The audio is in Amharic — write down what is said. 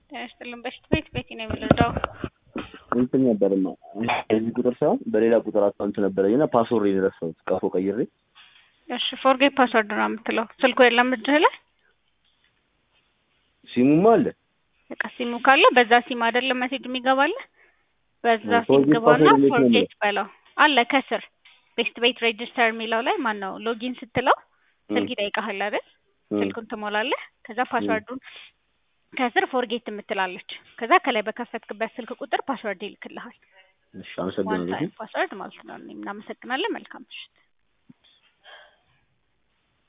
ጤና ይስጥልን። በሽት ቤት ቤት ነው የምንረዳው። እንትን ነበርማ እዚህ ቁጥር ሳይሆን በሌላ ቁጥር አካውንት ነበረኝ እና ፓስወርድ የረሳሁት ቀፎ ቀይሬ እሺ ፎርጌት ፓስወርድ ነው የምትለው። ስልኩ የለም እጅህ ላይ ሲሙማ አለ በቃ ሲሙ ካለ በዛ ሲም አይደለም ሜሴጅ የሚገባልህ በዛ ሲም ፎርጌት ግባና ፓስወርድ እንዴት ነው ፎርጌት በለው አለ ከስር ቤስት ቤት ሬጅስተር የሚለው ላይ ማን ነው ሎጊን ስትለው ስልክ ይጠይቃል አይደል? ስልኩን ትሞላለህ። ከዛ ፓስወርዱን ከስር ፎርጌት የምትላለች። ከዛ ከላይ በከፈትክበት ስልክ ቁጥር ፓስወርድ ይልክልሃል። እሺ ዋን አመሰግናለሁ ታይም ፓስወርድ ማለት ነው። እናመሰግናለን። መልካም ምሽት።